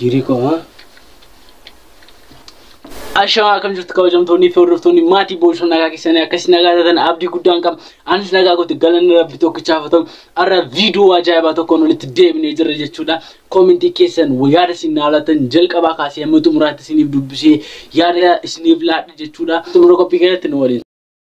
Fiirii koo haa. Ashamaa akkam jirtu kabajamtoonni fi hordoftoonni maatii boosoo nagaa keessanii akkasii nagaa taatan abdii guddaan qaba. Anis nagaa goote galanni rabbi tokkichaaf haa ta'u. Har'a viidiyoo ajaa'ibaa tokkoon walitti deebinee jirra jechuudha. Koomentii keessan yaada isin naalatan jalqabaa kaasee hamma xumuraatti isiniif dubbisee yaada isiniif laadha jechuudha. Xumura qophii keessatti nu waliin.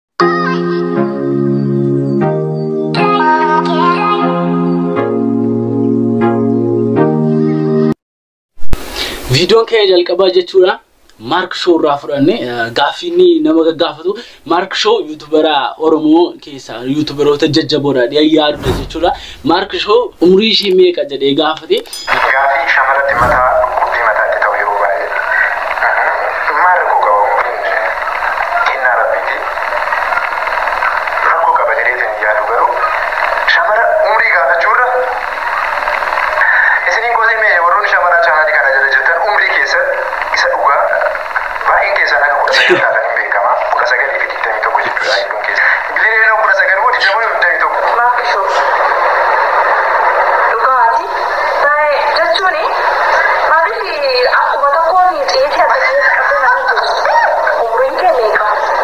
Viidiyoon kee jalqabaa jechuudha. Maark Shoo irraa fudhanne gaaffii inni nama gaggaafatu Maark Shoo yuutubara Oromoo keessaa yuutubaroota jajjaboodha yaadudha jechuudha. Maark Shoo umurii ishee meeqa jedhee gaafate. Gaaffii shamarratti mataa dhukkubbii mataatti ta'u yeroo baay'ee maal rakkoo qaba umriin kennaa rabbiiti. Rakkoo qaba jedheetiin yaadu garuu shamara umrii gaafachuurra isiniin gootee mee warroonni shamaraa chaanaalii kana jala jirtan umrii keessan isa dhugaa baay'een keessan akka kudha sagal taatan hin beekama. Kudha sagalii fi digdamii tokko jechuudha hedduun keessa. Biliyoona kudha sagal moo digdamii digdamii tokko. Dhugaati. Baay'ee jechuun maaliif akkuma tokkoon xiyyaatii adda addaa qabee namni jiru umriin kee meeqa?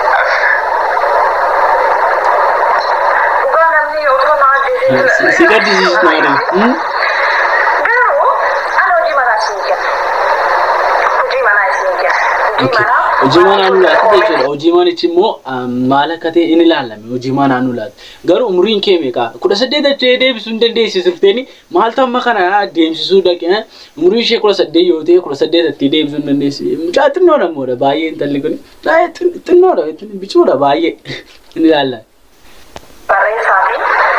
Dhugaa namni otoo nama ajjeesee Si gaddisiisu maali? Garuu ana hojii manaa isin kenna. Hojii manaa isin kenna. Hojii manaa. Hojii manaa nu laatu jechuudha. Hojii manichi immoo maal akka ta'e in ilaalame hojii manaa nu laatu. Garuu umriin kee meeqa? Kudha saddeet achee deebisuu hin dandeessisifteeni maal tamma kana deemsisuu dhaqee umrii ishee kudha saddeet yoo ta'e kudha saddeet itti deebisuu hin dandeessi. Mucaa xinnoodha moodha baay'ee intalli kun. Baay'ee xinnoodha bicuudha baay'ee in ilaalla. barreessaa fi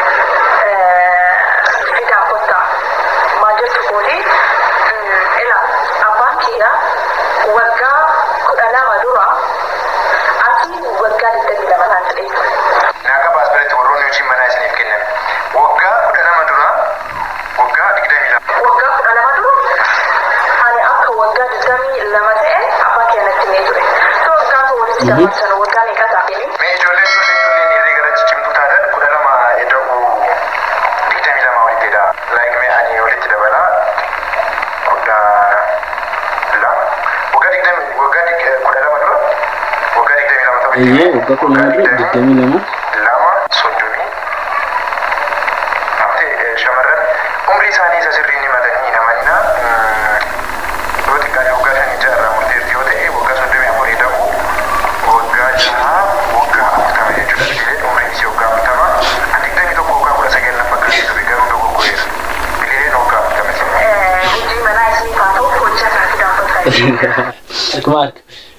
fidaa kottaa maal jettu kooti ila abbaan kiyya waggaa kudha lama dura ati waggaa digdamii lama naan jedhee ture. Naaka baas biratti warroonni hojii manaa isiniif kennan. Waggaa kudha lama dura waggaa digdamii lama. Waggaa kudha lama dura ani akka waggaa digdamii lama ta'e abbaa kiyya natti himee ture. So gaafa walitti dabarsan waggaa meeqa taa'ee Mee ijoolleen ijoollee ijoolleen hirree gara ciccimtuu taatan kudha lama eda'uu digdamii lama walitti ed'a. Like mee ani walitti dabalaa kudha lama. Waggaa digdamii waggaa dig- kudha lama dura waggaa digdamii lama ta'uu Eeyyee waggaa kudha lama dura digdamii lama. lama soddomii Amte shamarran umrii isaanii isa sirrii ni matanii namanna yoo xiqqaate waggaa shanii jaarraa murteessi yoo ta'e waggaa soddomii afurii ta'u waggaa jaha waggaa afurtama jechuudha biqileen umriin isii waggaa afurtama an digdamii tokko waggaa kudha sagal na fakkaate ture garuu dogoggoreera biqileen waggaa afurtama jechuudha. hojii manaa isin haa ta'u hojii isaa fidaa kottaa. Mark.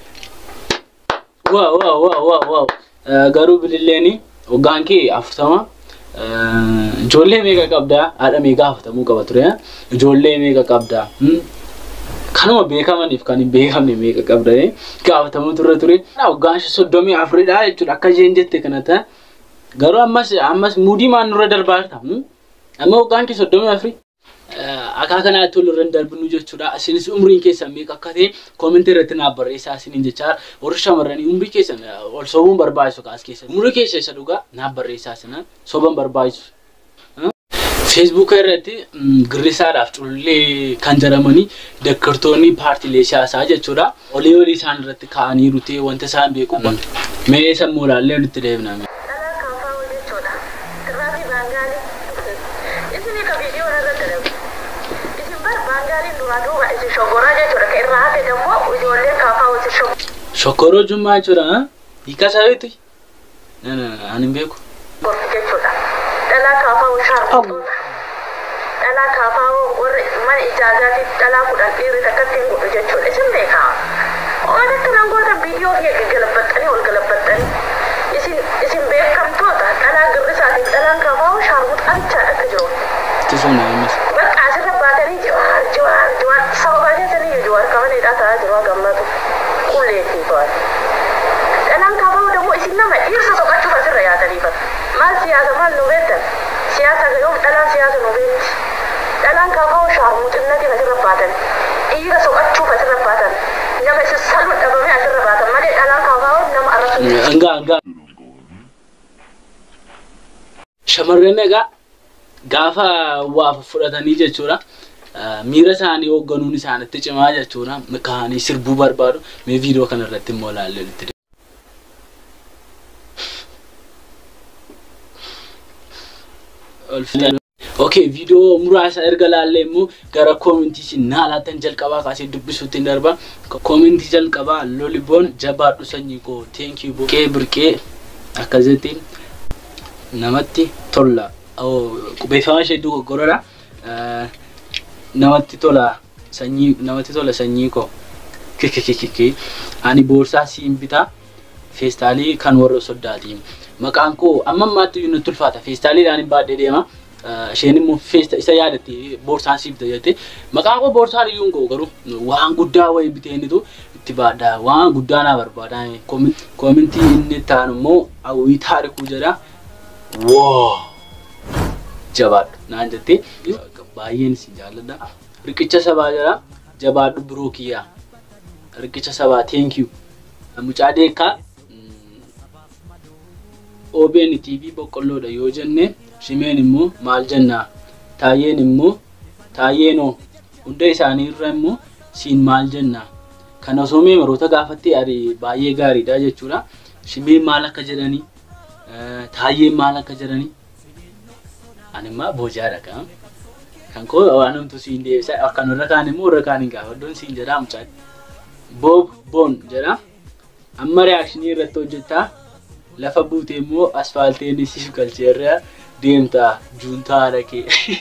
Waaw waaw waaw waaw waaw. Garuu bililleeni hoggaan kee afurtama. Ijoollee meeqa qabdaa? Haadha meeqa afurtamuu qaba ture? Ijoollee meeqa qabdaa? Kanuma beekamaniif kan hin beekamne meeqa qabda? Gaafatamuu turre ture. Hoggaan soddomii afuridha jechuudha akka isheen jette kanatti. Garuu ammas ammas muudii maan nurra darbaa jirta? Amma hoggaan kee soddomii afurii? Akka kanaatti ol irra hin darbinu jechuudha. Isinis umriin keessan meeqa akka ta'e koomentii irratti naaf barreessaa isiniin jechaa warri shamarranii umrii keessan ol sobuun barbaachisu kaas keessa. Umrii keessa isa dhugaa naaf barreessaa isinan soban barbaachisu. Feesbuuka irratti girrisaadhaaf culullee kan jedhamanii deeggartoonni paartiilee siyaasaa jechuudha. Olii olii isaan irratti kaa'aniiru ta'e wanta isaan beeku. Mee sammuu ilaallee nutti deebina. Dhalaa kaafaa jechuudha. Irraatii baangaalii. Isin egaa viidiyoo irra dalagu. Isin bara baangaaliin duraa duuba isin shoggoraa jechuudha. Kan irraa hafe immoo ijoolleen kaafaa isin shoggoraa Shokkoroo jummaa jechuudha. Hiika isaaniiti. Ani hin beeku. jechuudha. Dhalaa kaafaa shaarmuxoota. Dhalaa kaafaa warra mana ijaazaatiif dhalaa kudhan dhiirri takkatti hin godhu jechuudha. Isin beekaa. Oolatti nangoota viidiyoo kee gaggalabbaxxanii ol galabbaxxanii. Isin isin beekamtoota dhalaa girrisaatiif dhalaan kaafaa shaarmuxaa bichaadha akka jiru. Ittisuun naamus. Bakka asirra baatanii jiwaar jiwaar jiwaar sababaa keessanii jiwaar kamaneedhaa ta'aa jiru gammatu. Qulleetii baate. Dhalaan kaafaa ደግሞ isin nama dhiirsa soqachuuf asirra yaataniifata. Maal siyaasa maal nu beektan? Siyaasa yoom dhalaan siyaasa nu beekti? Dhalaan kaafaa shaarmuxinnati asirra baatan. Dhiira soqachuuf asirra baatan. Nama isin salma dhabame asirra baatan malee dhalaan kaafaa nama arrabsu. Hangaa hangaa. Shamarreen egaa gaafa waa fudhatanii jechuudha. miira isaanii hoogganuun isaanitti cimaa jechuudha ka'anii sirbuu barbaadu mee viidiyoo kana irratti immoo ilaalle walitti Okay, viidiyoo muraasa erga laallee immoo gara koomintii naa laatan jalqabaa kaasee dubbisuutti darba. Koomintii jalqabaa loliboon jabaadhu sanyii koo teenkii boqee birqee akkasitti namatti tola. Qubeeffama ishee dogoggoradha. Namatti tola sanyii namatti tola sanyii koo. Kikikikiki. Ani boorsaa siin bitaa feestaalii kan warra soddaati. Maqaan koo amma ammaatti iyyuu nutti ulfaata. Feestaaliidhaan hin baadhee deema. isheen immoo feesta isa yaadatti boorsaan siif jette maqaan koo boorsaan iyyuu koo garuu waan guddaa wayii biteenitu itti baadhaa waan guddaa naa barbaada koomintii inni ta'an immoo hawwii taarikuu jedha woo jabaadhu naan jettee baay'een si jaalladha riqicha sabaa jedha jabaadhu biroo kiyyaa riqicha sabaa teenkiyu mucaa deekaa OBN TV boqqolloodha yoo jenne shimeen immoo maal jennaa taayyeen immoo taayyeenoo hunda isaanii irra immoo siin maal jennaa kan osoo meemeroota gaafattee ari baay'ee gaariidha jechuudha shimeen maal akka jedhanii taayyeen maal akka jedhanii ani immoo boojaadha kan kan koo waan humtu siin deebisa akkan warra kaan immoo warra kaan hin gaafaddoon siin jedhaa mucaa boob boon jedha amma reaakshinii irratti hojjettaa lafa buute immoo asfaalteen siif galcheerraa deemtaa juuntaa dhaqee.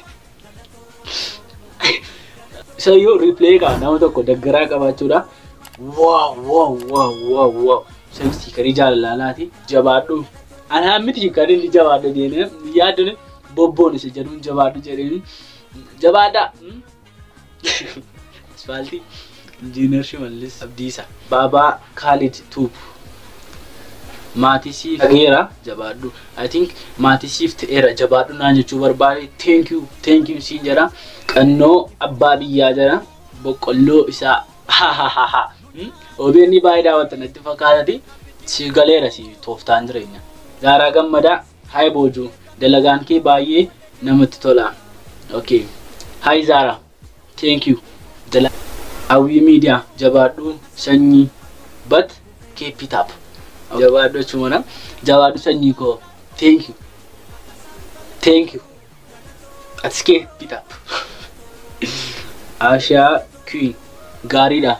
Isa yoo riipilee qaba nama tokko daggaraa qabaachuudha. Waaw waaw waaw waaw waaw. Isa karii jaalalaati jabaadhu. Anaan miti kan inni jabaadhu jedhee yaaddu bobboon isa jedhuun jabaadhu jedheen jabaadha. Asfaaltii injiinar Shimallis Abdiisa. Baabaa Kaalid Tuub. maatii siif dhageera jabaadhu I think maatii siif ta'eera jabaadhu naan jechuu barbaade thank you thank you siin jedha qannoo abbaa biyyaa jedha boqqolloo isaa ha ha ha ha OBN baay'ee daawwatan natti fakkaatati si galeera si tooftaan jireenya Zaaraa Gammadaa haay boojuu dalagaan kee baay'ee namatti tola okay haay Zaaraa thank you hawwii miidiyaa jabaadhu sanyii bat keepitaap jabaadhu jechuudha jabaadhu sanyii koo thank you thank you ati keepitaap ashaa queen gaariidha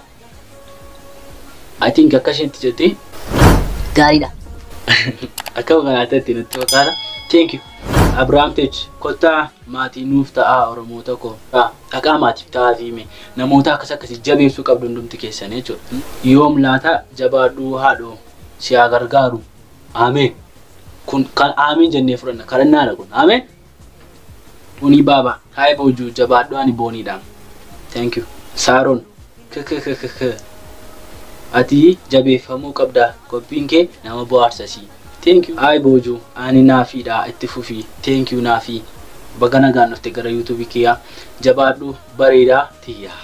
I think akka isheetti jettee gaariidha. akka kanaatti natti fakkaata. Thank you. Abrahaam Tech kottaa maatii nuuf ta'aa Oromoota koo. Dhaqaa maatiif ta'aa fiime namoota akkas akkasii jabeessuu qabdu hundumti keessanii jechuudha. Yoom laata jabaadhuu haadhoo si haa gargaaru. Ameen. Kun kan ameen jennee fudhanna kadhannaadha kun. Ameen. Bunii baaba. Haay boojuu jabaadhuu ani booniidha. Thank you. Saaroon. Kkkkkk. ati jabeeffamuu qabda qophiin kee nama bohaarsasii thank you ay boojuu ani naafiidha itti fufii thank you naafii baga nagaan dhufte gara yuutuubii kiyyaa jabaadhu bareedaa tiyyaa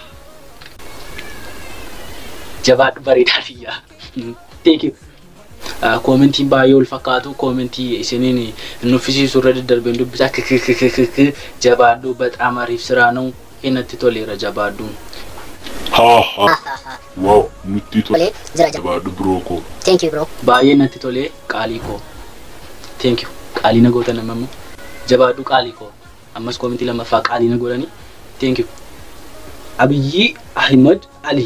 jabaadhu bareedaa tiyyaa thank you koomentiin baay'ee ol fakkaatu koomentii isiniin nuffisiisu irra daddarbeen dubbisaa kkkkkk jabaadhu baxaam ariif siraa ነው hinatti toleera jabaadhuun Ha ha. Wow, nutti tola. Tolee, jira jira. Jabaadhu biroo koo. Thank you bro. baay'ee natti tolee qaalii koo thank you qaalii na gootan amma immoo jabaadhu qaalii koo ammas koomentii lammaffaa qaalii na godhanii thank you abiyyi ahimad ali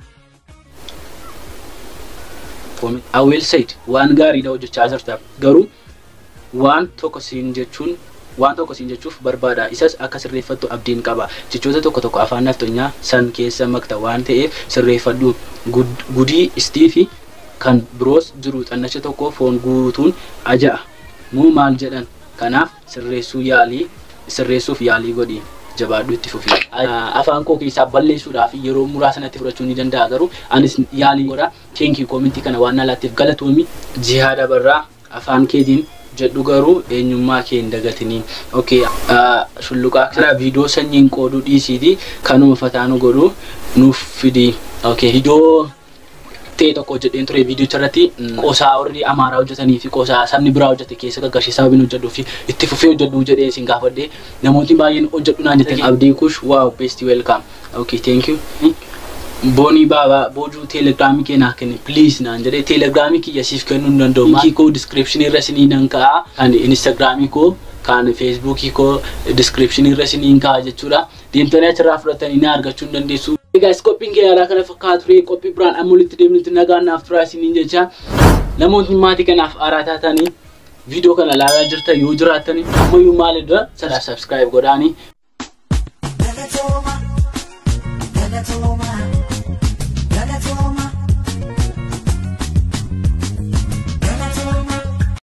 awweel sayid waan gaariidha hojjechaa jirta garuu waan tokko siin jechuun waan tokko siin jechuuf barbaada isas akka sirreeffattu abdiin qaba jechoota tokko tokko afaan naftonyaa san keessa makta waan ta'eef sirreeffadhu Gud- gudii istii fi kan biroos jiru xannacha tokko foon guutuun aja'a muu maal jedhan kanaaf sirreessuu yaalii sirreessuuf yaalii godhi jabaadhu itti fufi afaan koo keessaa balleessuudhaaf yeroo muraasa natti fudhachuu ni danda'a garuu anis yaalii godha teenkii koomentii kana waan alaattiif galatoomi jihaada barraa afaan keetiin jedhu garuu eenyummaa kee hin dagatiniin okay shulluqaa kana viidiyoo sanyiin qooduu dhiisiiti kanuma fataanu godhu nuuf fidi okay viidiyoo ta'e tokko hojjedheen ture viidiyoo irratti qoosaa warri amaaraa hojjetanii fi qoosaa sabni biraa hojjete keessa gaggarshee sababiin hojjedhuu fi itti fufee hojjedhuu jedhee isin gaafadhe namoonni baay'een hojjedhu naan jettan abdii kush waaw beesti weelkaam okay thank you boonii baabaa boojuu teelegiraamii kee naa kenni pliis naan jedhee teelegiraamii kiyya siif kennuu hin danda'u linkii koo diskiripshinii irra sinii nan ka'a kan instaagiraamii koo kan feesbuukii koo diskiripshinii irra sinii ka'a jechuudha deemtanii achirraa fudhatanii na argachuu hin dandeessu. Egaas qophiin kee yaaraa kana fakkaatu ture qophii biraan amma walitti deemnutti nagaan naaf turaa isiniin jecha namoonni maatii kanaaf aaraa taatanii viidiyoo kana ilaalaa jirta yoo jiraattanii ammayyuu maali dura sadhaa sabskiraayib godhaanii. Galatoma, galatoma.